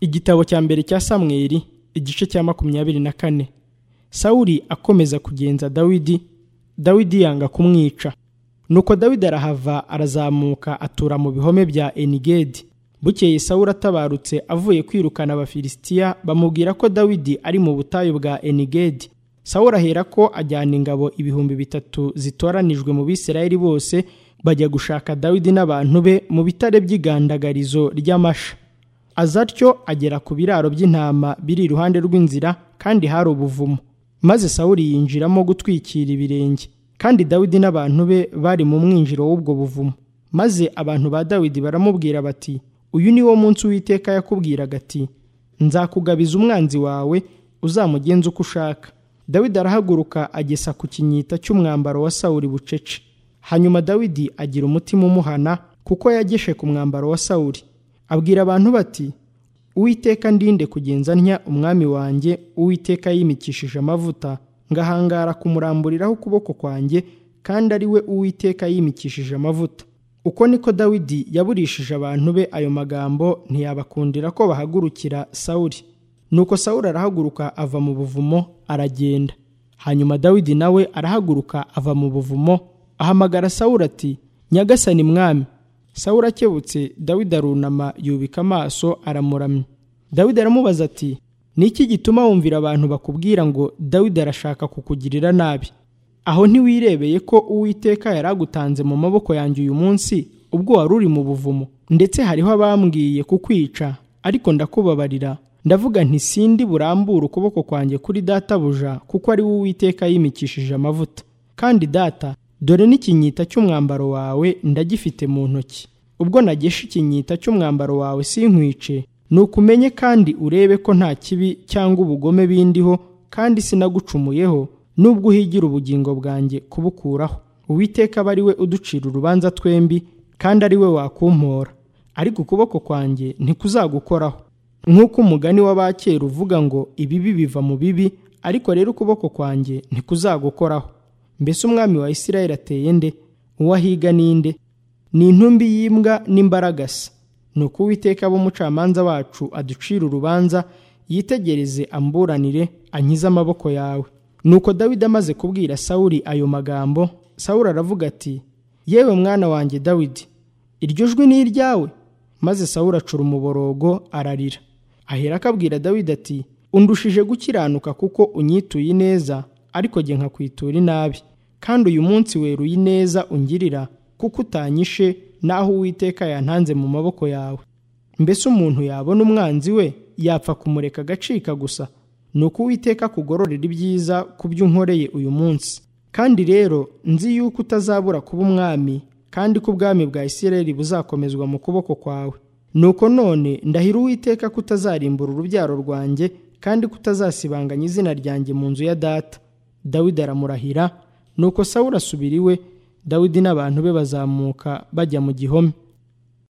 igitabo cya mbere cya samweri igice cya makumyabiri na kane sawuli akomeza kugenza dawidi dawidi yanga kumwica nuko dawidi arahava arazamuka atura mu bihome bya enigedi bukeye sawuli atabarutse avuye kwirukana abafilisitiya bamubwira ko dawidi ari mu butayu bwa enigedi sawuli ahera ko ajyana ingabo ibihumbi bitatu zitoranijwe mu bisirayeli bose bajya gushaka dawidi n'abantu be mu bitare by'igandagarizo ry'amasha aza atyo agera ku biraro by'intama biri iruhande rw'inzira kandi hari ubuvumo maze sawuli yinjiramo gutwikira ibirenge kandi dawidi n'abantu be bari mu mwinjiro w'ubwo buvumo maze abantu ba dawidi baramubwira bati uyu ni wo munsi w'iteka yakubwiraga ati nzakugabiza umwanzi wawe uzamugenza uko ushaka dawidi arahaguruka agesa ku kinyita cy'umwambaro wa sawuli bucece hanyuma dawidi agira umutima umuhana kuko yageshe ku mwambaro wa sawuli abwira abantu bati uwiteka ndinde kugenza ntya umwami wanjye uwiteka yimikishije amavuta ngahangara kumuramburiraho ukuboko kwanjye kandi ari we uwiteka yimikishije amavuta uko niko dawidi yaburishije abantu be ayo magambo ntiyabakundira ko bahagurukira sawuli nuko sawuli arahaguruka ava mu buvumo aragenda hanyuma dawidi nawe arahaguruka ava mu buvumo ahamagara sawura ati nyagasani mwami sawura akebutse dawidi arunama yubika amaso aramuramya dawidi aramubaza ati ni iki gituma wumvira abantu bakubwira ngo dawidi arashaka kukugirira nabi aho ntiwirebeye ko uwiteka yari agutanze mu maboko yanjye uyu munsi ubwo wari uri mu buvumo ndetse hariho abambwiye kukwica ariko ndakubabarira ndavuga nti sindi burambure ukuboko kwanjye kuri databuja kuko ari we uwiteka yimikishije amavuta kandi data dore n'ikinyita cy'umwambaro wawe ndagifite mu ntoki ubwo nagesha ikinyita cy'umwambaro wawe sinkwice nuko umenye kandi urebe ko nta kibi cyangwa ubugome bindiho kandi sinagucumuyeho nubwo uhigira ubugingo bwanjye kubukuraho uwiteka aba ari we uducira urubanza twembi kandi ari we wakumpora ariko ukuboko kwanjye ntikuzagukoraho nk'uko umugani w'abakera uvuga ngo ibibi biva mu bibi ariko rero ukuboko kwanjye ntikuzagukoraho mbese umwami wa isirayeli ateye nde uwo ahiga ninde ni intumbi y'imbwa n'imbaragasa ni uko uwiteka umucamanza wacu aducira urubanza yitegereze amburanire ankize amaboko yawe nuko dawidi amaze kubwira sawuri ayo magambo sawuri aravuga ati yewe mwana wanjye dawidi iryo jwi ni iryawe maze sawuri acura umuborogo ararira ahera akabwira dawidi ati undushije gukiranuka kuko unyituye neza ariko jye nkakwitura inabi kandi uyu munsi weruye ineza ungirira kuko utanyishe n'aho uwiteka yantanze mu maboko yawe mbese umuntu yabona umwanzi we yapfa kumureka agacika gusa ni uko uwiteka kugororera ibyiza ku byo unkoreye uyu munsi kandi rero nzi yuko utazabura kuba umwami kandi ko ubwami bwa isirayeli buzakomezwa mu kuboko kwawe nuko none ndahira uwiteka ko utazarimbura urubyaro rwanjye kandi ko utazasibanganya izina ryanjye mu nzu ya data dawidi aramurahira nuko sawuri asubira iwe dawidi n'abantu be bazamuka bajya mu gihome